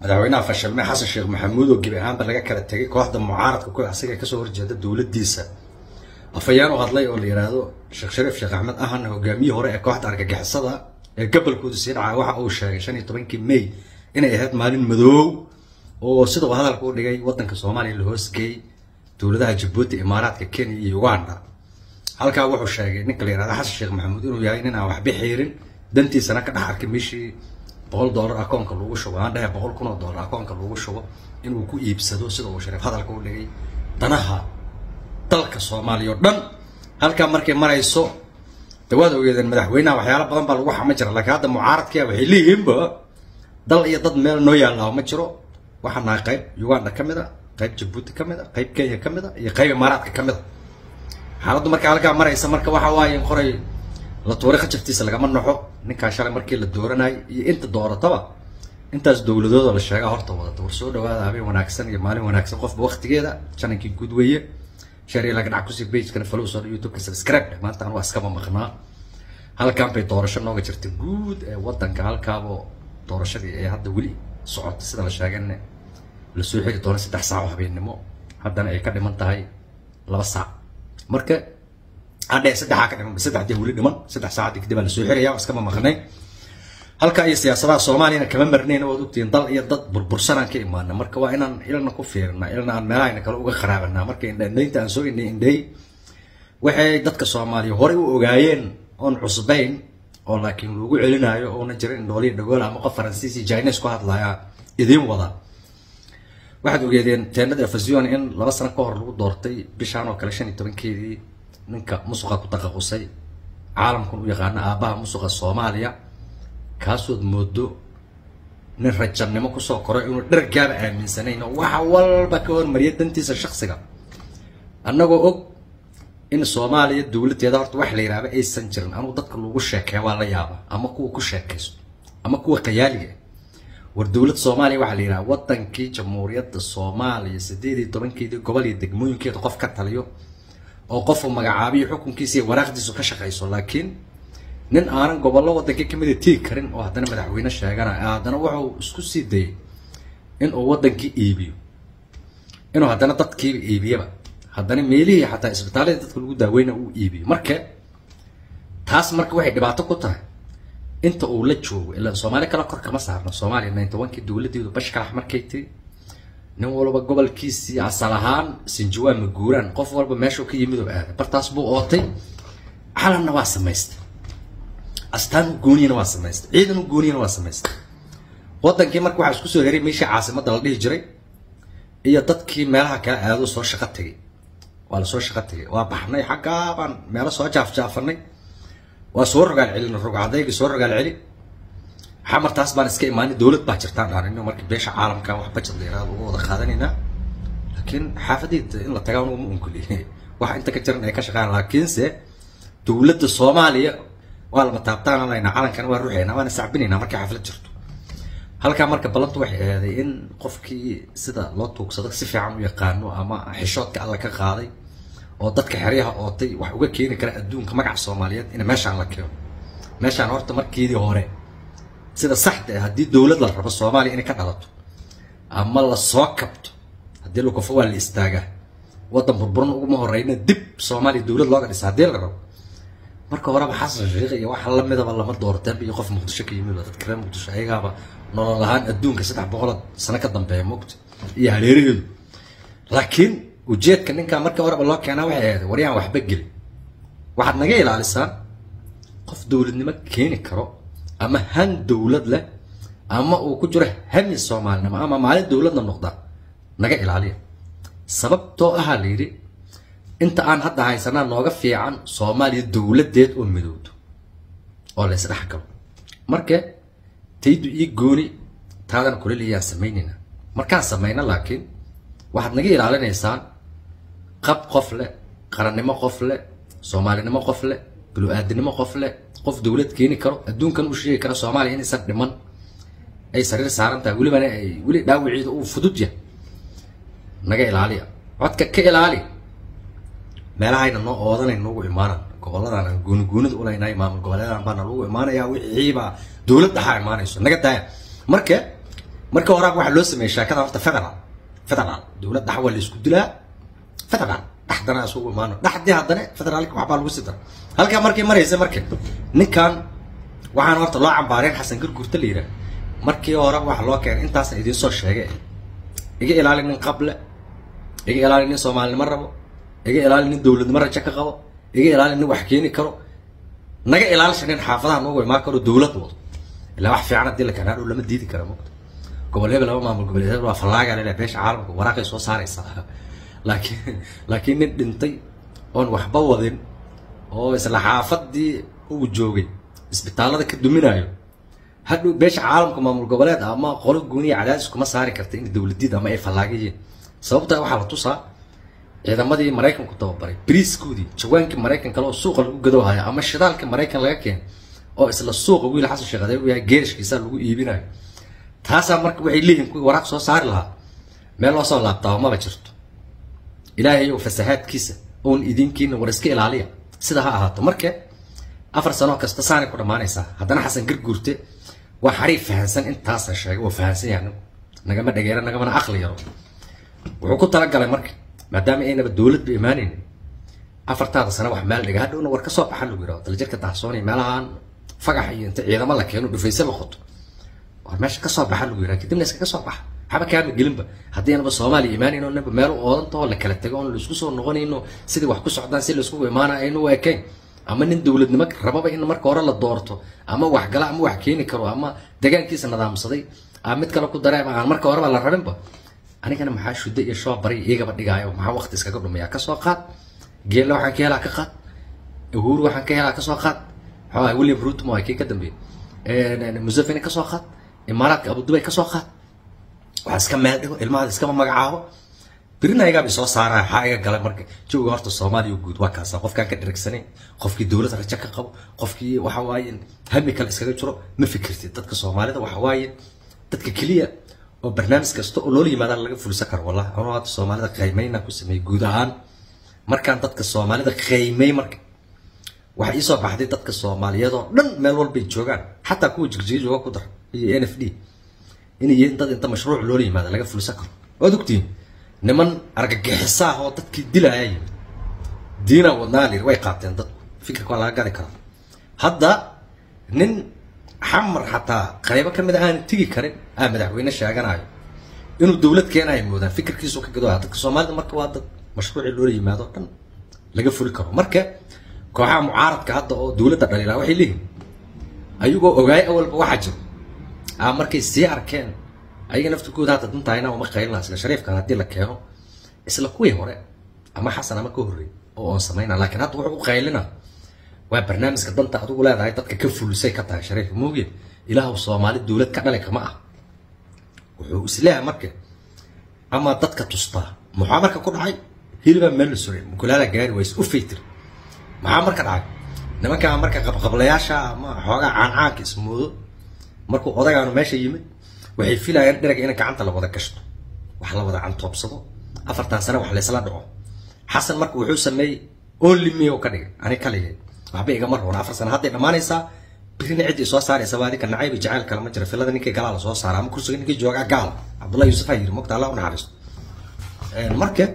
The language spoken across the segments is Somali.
madaxweynaha fashilme xasan sheekh maxamuud oo gebi ahaanba laga kala tegay kooxda mucaaradka ku asiga kasoo horjeeda dowladdiisa afayaan u hadlay oo la yidhaahdo sheekh shariif sheekh axmed ahana hogaamiyii hore ee kooxda argagixisada ee gobolkooda sii dhacaa waxa uu sheegay shan iyo tobankii may inay ahayd maalin madoow oo sida uu hadalka u dhigay wadanka soomaaliya la hoosgeeyey dowladaha jabuuti imaaraadka kenya iyo uganda halkaa wuxuu sheegay ninka la yihahdo xasan sheekh maxamuud inuu yahay nin aan waxba xiirin dantiisana ka dhex arkay meeshii boqol dollar akoonka lagu shubo aan dhahe boqol kun oo dollar akoonka lagu shubo inuu ku iibsado sida uu shariif hadalka u dhigay danaha dalka soomaaliya oo dhan halkaa markay marayso de waad ogeedeen madaxweynaha waxyaala badan baa lagu xama jira laakiin hadda mucaaradkia waxay leeyihiinba dal iyo dad meel noo yaallaa ma jiro waxaa nahay qayb uganda ka mid a qayb jabuuti ka mid a qayb kenya ka mid a iyo qayb imaaraadka ka mid a xaaladdu marka halkaa maraysa marka waxa waaye in qoray la tuuray khajaftiisa lagama naxo ninkaa shalay markii la dooranayay iyo inta doorataba intaas dowladooda la sheegaa horta wadata war soo dhawaada habeen wanaagsan iyo maalin wanaagsan qofba waqtigeeda janankii guud weeye shari laga dhac kusii pagekana follow soo youtube-ka subscribe maanta anu iskama maqnaa halkan bay doorasho nooga jirta guud ee wadanka halkaabo doorashadii ee hadda weli socota sida la sheegane lasoo xiri doono saddex saac oo habeennimo haddana ay ka dhiman tahay laba saac marka hadhe saddexaa ka dhiman saddexdii weli dhiman saddex saacadii kadib baa lasoo xiraya iskama maqnay halka iyo siyaasadaha soomaaliyana kama marnayna waad ogtihiin dal iyo dad burbursanaan ka imaana marka waa inaan ilna ku fiirina ilna aan meelahayna kale uga kharaabana marka indhaindaynta aan soo indhay indhay waxay dadka soomaaliya horey u ogaayeen oon cusbayn oo laakiin lagu celinayo oona jirin indhooliya dhagool ama qof faransiis iyo chinese ku hadlaya idiin wada waxaad ogeedeen teenada efazion in laba sano ka hor lagu doortay bishaan oo kale shan iyo tobankeedii ninka musuqa ku taqaqusay caalamkan u yaqaana aabbaha musuqa soomaaliya kaasood moodo nin rajannimo kusoo koray inuu dhargaaba aaminsanayn oo waxa walba ka hormariya dantiisa shaksiga annagoo og in soomaaliya dowladdeeda horta wax la yidhaahba aysan jirin anugu dadka lagu sheekeeya waa la yaaba ama kuwa ku sheekaysto ama kuwa qayaaliga war dowladda soomaaliya waxaa la yidhaha wadankii jamhuuriyadda soomaaliya sideed iyo tobankeedii gobol iyo degmooyinkeeda qof ka taliyo oo qofu magacaabiyo xukunkiisa iyo waraaqdiisu ka shaqayso laakiin nin aanan gobollo wadankii kamida tigi karin oo haddana madaxweyne sheeganaya haddana wuxuu isku sii dayay inuu wadankii iibiyo inuu haddana dadkiiba iibiyaba haddana meelihii xataa isbitaalladii dadka lagu daaweyna uu iibiyo marka taas marka waxay dhibaato ku tahay inta uu la joogo ilaa soomaali kale kor kama saarno soomaaliya ninety one kii dowladdeedu bashkalax markay tiri nin walba gobolkiisii asal ahaan sinjawaan ma guuraan qof walba meeshuu ka yimid oo aaday bartaas buu ootay calanna waa samaystay astaan u gooniyana waa samaystay ciidan u gooniyana waa samaystay wadankii marka waxaa isku soo heray meeshii caasimadda la dhihi jiray iyo dadkii meelaha kale aado soo shaqo tegay waa lasoo shaqo tegay waa baxnay xaggaa baan meelo soo jaafjaafanay waa soo rogaal celin rogcadaygi soo rogaal celi xamartaas baan iska imaanay dowlad baa jirtaan dhaanino marka beesha caalamka wax bajad la yiraahdo uga wada qaadanaynaa laakiin xaafadiida in la tagaa unugu ma unkuli wax inta ka jiran ay ka shaqeeyaan laakiinse dowladda soomaaliya waa lama taabtaananaynaa calankan waa ruuxaynaa waana sacbinaynaa markay xaflad jirto halkaa marka ballantu waxay ahaaday in qofkii sida loo tuugsado si fiican u yaqaano ama xishoodka alla ka qaaday oo dadka xeryaha ootay wax uga keeni kara adduunka magaca soomaaliyeed in meeshaan la keeno meeshaan horta markeedii hore sida saxda ah haddii dowlad la rabo soomaaliya inay ka dhalato ama la soo kabto haddii lukufo waa la istaagaa waddan burburan uguma horeyna dib soomaaliya dowlad looga dhisa haddii la rabo marka horeba xasan sheekh iyo waxa lamidaba lama doorteen iyo qof muqdisho ka yimid dadka reer muqdisho ayagaaba nolol ahaan adduunka saddex boqol sano ka dambeeya mogta iyo hareeraheedu laakiin ujeedka ninkaa markii horeba loo keenaa waxay ahayd waryaan waxba gelin waxaad naga ilaalisaan qof dowladnimo keeni karo ama han dowlad leh ama uu ku jiro hami soomaalinimo ama maalin dowladna noqda naga ilaaliya sababtoo ahaa la yidhi inta aan hadda haysanaa nooga fiican soomaaliya dowladeed oo midowdo oo la isdhex galo marka taydu ii gooni taadan kuleliyaan samaynayna markaan samayna laakiin waxaad naga ilaalinaysaan qab qof leh qarannimo qof leh soomaalinimo qof leh bulu-aadinimo qof leh qof dowlad keeni karo adduunkan u sheegi kara soomaaliya inaysan dhiman ay sariir saaran tahay welibana ay weli dhaawiciida uu fudud yahay naga ilaaliya codka ka ilaali meelahayna noo oodanay noogu imaanan gobolladan aan gooni goonida ulaynahay maamul goboleedan baana lagu imaanayaa wixiibaa dowlad dhaxaa imaanayso naga daaya marka marka horaaba waxaa loo sameeyey sheekada horta federal federal dowlad dhax waa la isku dilaa federal dhaxdana isugu imaano dhaxdii haddana federaalka waxbaa lagu sii dara halkaa markay maraysa marka ninkan waxaan horta loo cambaareen xasan garguurta la yidhaah markii hore waxa loo keenay intaasan idiin soo sheegay iga ilaali nin qable iga ilaali nin soomaalinimo rabo iga ilaali nin dowladnimo rajo ka qabo iga ilaali nin wax keeni karo naga ilaalisha nin xaafadaha noogu imaan karo dowlad wado ilaa wax fiican haddii la keenaa dhow lama diidi kara mogta gobol hebel laba maamul goboleed hebel waa fallaaga leleh beesha caalamka waraaqay soo saaraysaa laakiin laakiin nin dhintay oon waxba wadin oo isla xaafadii uu joogay isbitaallada ka duminayo hadhow beesha caalamka maamul goboleed ama qolo gooniya cadaadis kuma saari karta in dowladid ama ay fallaagayiin sababtaa waxaa la tusaa ciidamadii maraykanku tababaray briiskoodii jawaankii maraykan kale oo suuqa lagu gadoohaya ama shidaalka maraykan laga keenay oo isla suuqa wiil xasan sheekh adeer u yahay geerishkiisa lagu iibinayo taasaa marka waxay leeyihin kuwii waraaq soo saari lahaa meel loo soo laabtaa maba jirto ilaahay ow fasahaadkiisa oon idinkiina war iska ilaaliya sida ha ahaato marka afar sano kasta saanay ku dhammaanaysaa haddana xasan garguurte waa xariif fahansan intaasan sheegay oo fahansan yahay anigu nagama dhageera nagamana aqli yaro wuxuu ku talagalay marka maadaama aynaba dowladba imaanaynin afartaada sano wax meel dhiga hadhowna war ka soo baxa lagu yidhahdo daljirka dahsoonay meelahaan fagax iyo inta ciidamo la keeno dhufayse la qoto war meesha ka soo baxa lagu yidhahdo kadibna iskaga soo baxa waxba kaama gelinba haddii anaba soomaaliya imaanayno naba meel u oodantahoo la kala tago oon la isku soo noqonayno sidii wax ku socdaan si la iskugu imaana aynu u ekayn ama nin dowladnimo rababa in marka hore la doorto ama wax gala ama wax keeni karo ama degaankiisa nidaamsaday ama mid kale ku dareema aan marka horeba la rabinba anigana maxaa shudda iyo shoo bari iyagaba dhigaayo maxaa waqti iskaga dhumaya kasoo qaad geella waxaan ka helaa ka qaad uhuru waxaan ka helaa kasoo qaad maxaa william ruto waa kii ka dambeeyey museveni kasoo qaad imaaraadka abudubay kasoo qaad waxaa iska meel dhigo ilmahaada iskama magacaabo birina ayagaabay soo saaraya waxaa iga galay marka jawiga horta soomaaliya guud waa kaasa qofkaan ka dhirigsanayn qofkii dowlad rajo ka qabo qofkii waxa waaye hami kale iskaga jiro ma fikirtid dadka soomaalida waxa waaye dadka keliya oo barnaamij kasta oo loola yimaadaan laga fulsan karo wallahi anuu hadda soomaalida qiimeynaa ku sameeyey guud ahaan markaan dadka soomaalida qiimey marka waxaa iisoo baxday dadka soomaaliyeed oo dhan meel walbay joogaan xataa kuwa jirjiga jooga ku dar iyo n f d inay yihiin dad inta mashruuc loola yimaada laga fulsan karo waad ogtihiin niman argagixisaah oo dadkii dilaya yimid diina wadnaa layiri way qaateen dad fikirka waa laga gadi karaa hadda nin xamar xataa qaybo ka mid a aan tigi karin aa madaxweyne sheeganayo inuu dowlad keenayo moodaan fikirkiisu ka gadooya dadka soomaalida marka waa dad mashruucii loola yimaado o dhan laga fuli karo marka kooxaha mucaaradka hadda oo dowladda dhaliilaa waxay leeyihin ayagoo ogaay awalba waxaa jiro aa markay sii arkeen ayaga naftirkooda hadda dantahayna uma qaylina isla shariifkan haddii la keeno isla kuwii hore ama xasan ama ka horreey oo oon samayna laakiin hadda wuxuu u qaylina waa barnaamijka danta adigu leedahay dadka ka fulisay ka tahay shariif mooge ilaahu soomaali dowlad ka dhali kama ah wuxuu isleeyahay marka ama dadka tustaa maxaa marka ku dhacay hilibaa meel la suray mukulaala gaari ways u faytir maxaa marka dhacay nimankaa marka qabqablayaasha ama xoogaa caancaanka ismoodo markuu odagaanu meesha yimid waxay filayaan dheraga in gacanta la wada gashto wax la wada cantoobsado afartan sane wax laysla dhaco xasan marka wuxuu sameeyey only me oo ka dhigay ani kaligay waxba igama roona afar sane hadday dhammaanaysaa birina ciddii soo saaraysa waa adinka nacayba jacayl kale ma jira filada ninkii galaa la soo saara ama kursiga ninkii joogaa gaal cabdullahi yuusuf aa yiri mogta allah u naxariisto marka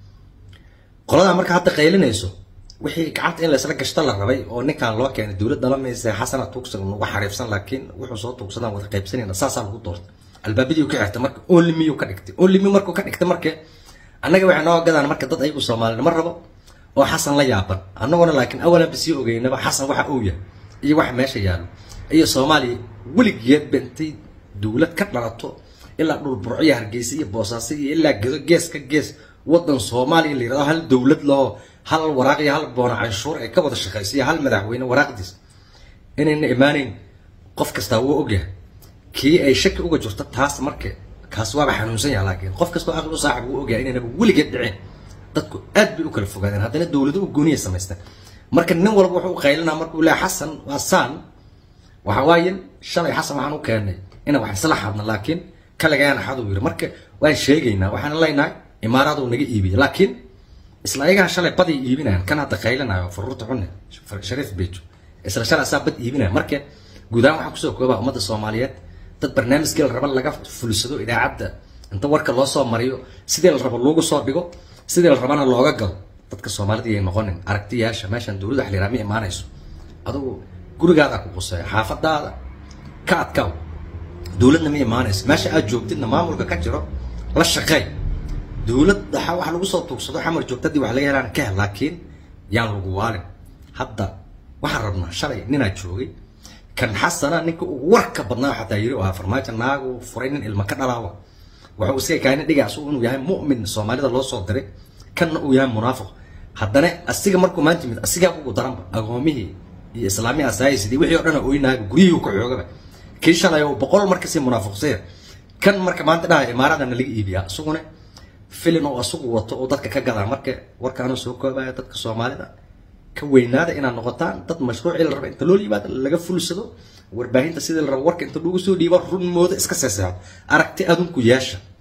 qoladaa marka hadda qaylinayso wixii gacanta in laysla gashta la rabay oo ninkaan loo keenay dowlad dhalamaysa xasana tuugsan nagu xariifsan laakiin wuxuu soo tuugsadaan wada qaybsanayna saasaa lagu doortay albaabadii ka xirtay marka only me ka dhigtay only me markuu ka dhigtay marka annaga waxay noo gadaan marka dad ayagu soomaalinimo rabo oo xasan la yaaban annaguna laakiin awalanba sii ogeynaba xasan waxa uu yahay iyo waxa meesha yaallo iyo soomaaliya weligeed bentay dowlad ka dhalato ilaa dhul burciya hargeysa iyo boosaaso iyo ilaa gedo gees ka gees wadan soomaaliya la yirahdo hal dowlad laho hal waraaq iyo hal boona canshuur ay ka wada shaqayso iyo hal madaxweyne waraaqdiis inayna imaanayn qof kastaa wuu ogyahay kii ay shaki uga jirto taas marka kaas waaba xanuunsan yaha laakiin qof kastoo aqli u saaxib wuu ogyahay inaynaba weligeed dhiceen dadku aad bay u kala fogaadeen haddana dowlado u gooniya samaysteen marka nin walba wuxuu u qaylinaa markuu leeyahay xasan waa saan waxa waaye shalay xasan waxaan u keenay inaan wax isla xadna laakiin kaligaan xaduu yiri marka waan sheegaynaa waxaan leenahay imaaraaduu naga iibiyay laakiin isla ayagaa shalay baday iibinayaan kan hadda qaylinayo furuurta cunne shariif bejo isla shalay asaa bad iibinaya marka guud ahaan waxaa kusoo koobaa ummadda soomaaliyeed dad barnaamijkii la raba laga fulsado idaacadda inta warka loo soo mariyo sidii la rabo loogu soo dhigo sidii la rabana looga galo dadka soomaalida yay noqonin aragtiyaasha meeshan dowladda xiliraa ma imaanayso adugu gurigaada ku quseeya xaafadaada ka adkaaw dowladna ma imaanayso meesha aad joogtidna maamulka ka jiro la shaqeey dowlad waxa wax lagu soo tuugsado xamar joogtadii wax laga helaan ka hel laakiin yaan lagu waalin hadda waxaan rabnaa shalay ninaa joogay kan xasana ninka ugu warka badnaa xataa yiri waa farmaajo naagu furay nin ilma ka dhalaawa wuxuu iska kaani dhigaa asugu inuu yahay mu'min soomaalida loo soo diray kanna uu yahay munaafiq haddana asiga markuu maanta yimid asigaa ugu daranba agoomihii iyo islaamiya asaayisidii wixii oo dhan oynaaga guryihii ka xoogaba kii shalay oo boqol markasii munaafiqsaya kan marka maanta dhaha imaaradana laga iibiyaa isaguna filin oo asugu wato oo dadka ka gadaa marka warkaanu soo koobaya dadka soomaalida ka weynaada inaad noqotaan dad mashruucii la raba inta loo yimaado laga fulsado warbaahinta sidii la rabo warka inta lagu soo dhiibo run mooda iska seeseexo aragti adunku yeesha